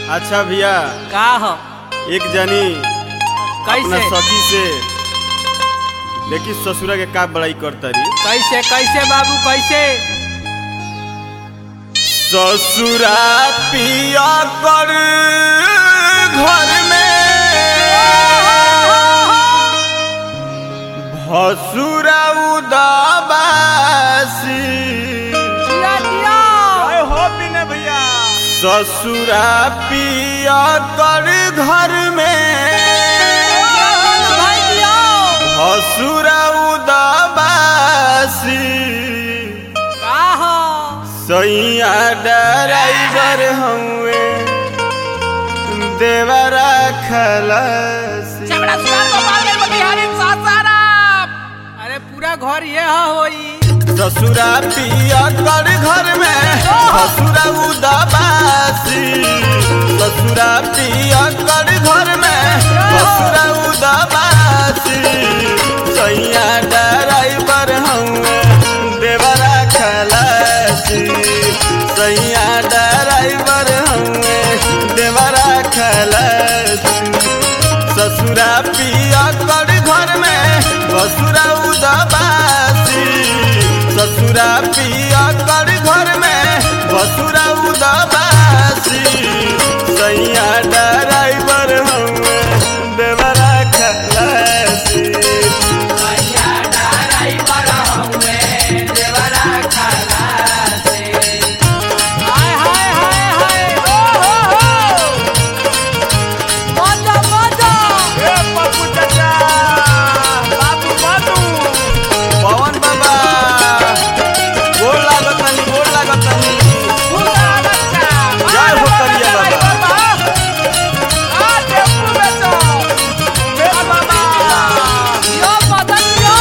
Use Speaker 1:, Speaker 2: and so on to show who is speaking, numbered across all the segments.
Speaker 1: अच्छा भैया
Speaker 2: का हो
Speaker 1: एक जनी अपना
Speaker 2: कैसे
Speaker 1: सखी से देखी ससुरा के का बड़ाई करतरी
Speaker 2: कैसे कैसे बाबू कैसे
Speaker 1: ससुरा पिया कर घर में भसुरा उदाबासी
Speaker 2: जिया जिया
Speaker 1: हो बिने भैया ससुरा पिया कर घर में
Speaker 2: भाई जिया
Speaker 1: भसुरा उदाबासी
Speaker 2: का हो
Speaker 1: सैया ड्राइवर हुए देवरा खलसी
Speaker 2: चमड़ा सुनार गोपालगंज मोतिहारी सासाराम अरे पूरा घर ये हा होई
Speaker 1: ससुरा पिया कर घर में ससुरा उदाबासी ससुरा पिया कर घर में ससुरा उदाबासी सैया ड्राइवर हुए देवरा खलसी सैया ड्राइवर हुए देवरा खलसी ससुरा पिया कर घर में बसुरा उदाबासी ससुरा पिया कर घर में बसुरा उदाबासी सैया ड्राइवर हुए देवरा खलासी
Speaker 2: हाय हाय हाय हाय ओ हो हो मजा मजा
Speaker 1: ए पप्पू चाचा बाबू बाबू पवन बाबा गोड़ लागतनी गोड़ लागतनी
Speaker 2: पूरा बच्चा
Speaker 1: जय हो करिया बाबा।
Speaker 2: आ टेम्पू बेचो
Speaker 1: मेरा बाबा
Speaker 2: यो मदन यो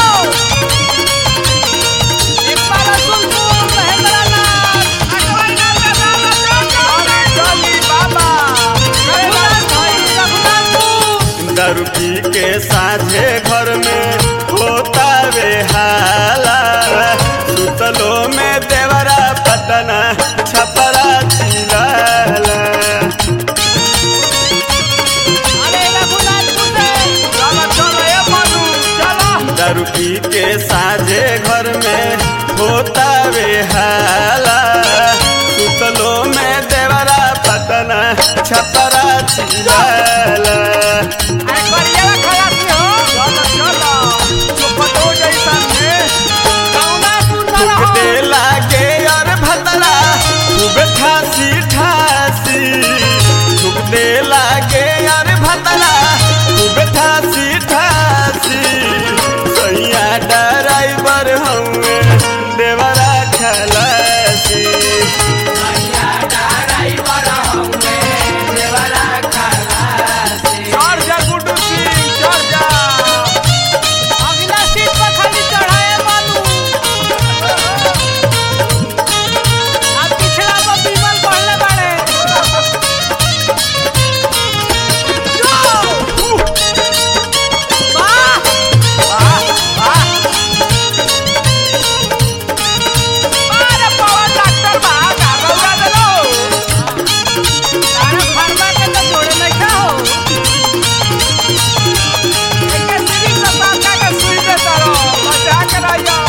Speaker 2: एक बार सुन सुन महेंद्र नाथ अकबर नाथ का गाना चल
Speaker 1: चली बाबा
Speaker 2: रघुनाथ भाई रघुनाथ तू
Speaker 1: दारू पी के साझे घर में होता वे हाला सुतलो में देवरा पटना छपरा चिलाला
Speaker 2: अरे रघुनाथ तू से
Speaker 1: चलो चलो ए मनु चलो दारू पी के साझे घर में होता वे हाला सुतलो में देवरा पटना छपरा चिलाला
Speaker 2: अरे करिया खलासी हो
Speaker 1: चलो चलो चुपटो जैसा में
Speaker 2: कौना सुन
Speaker 1: थूक
Speaker 2: रहो
Speaker 1: दे लागे और भतरा खूब ठासी ठासी थूक दे लागे और भतरा खूब ठासी ठासी सैया ड्राइवर हुए देवरा खलासी चढ़ जा गुड्डू सिंह चढ़ जा
Speaker 2: अगला सीट पर खाली चढ़ाए बालू अब पिछला पर बीमल पढ़ले बाड़े वाह अरे पवन डॉक्टर बा गागौरा देलो तारा फरमा के तो जोड़े नहीं का हो एके सिरी से पाका के सुई दे तारो बचा के रहियो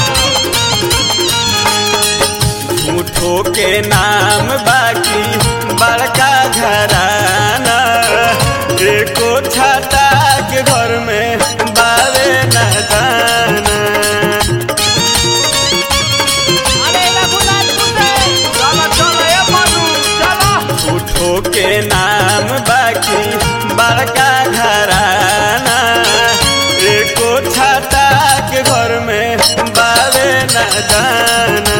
Speaker 1: झूठो के नाम बाकी बड़का घराना एको छाता के घर में बावे न दाना
Speaker 2: अरे रघुनाथ कुसे
Speaker 1: चलो चलो ए मनु चलो झूठो के नाम बाकी बड़का घराना एको छाता के घर में बावे न दाना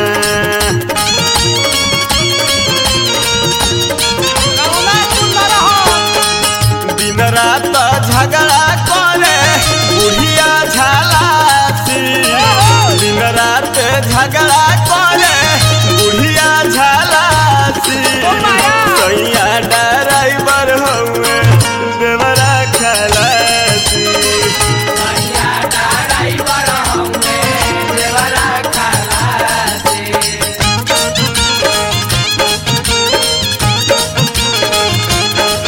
Speaker 2: कौना सुन रहो
Speaker 1: दिन रात झगड़ा करे बुढ़िया झालासी दिन रात झगड़ा करे बुढ़िया झालासी सैया ड्राइवर हुए देवरा खलासी
Speaker 2: ¡Vamos!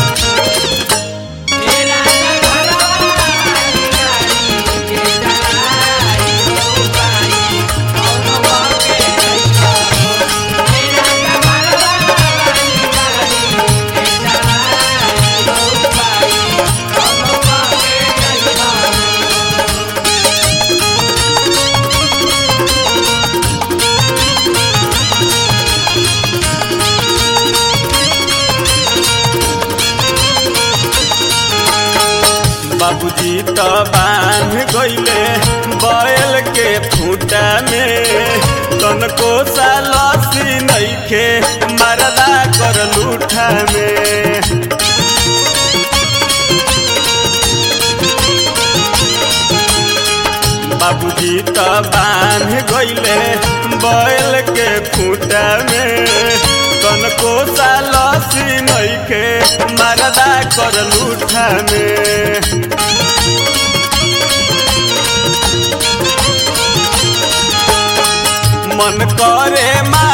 Speaker 1: त बांध गइले बैल के फूटा में तनको सालसी नइखे मरदा कर लूठा में बाबूजी त बांध गइले बैल के फूटा में तनको सालसी नइखे मरदा कर लूठा में मन करे मा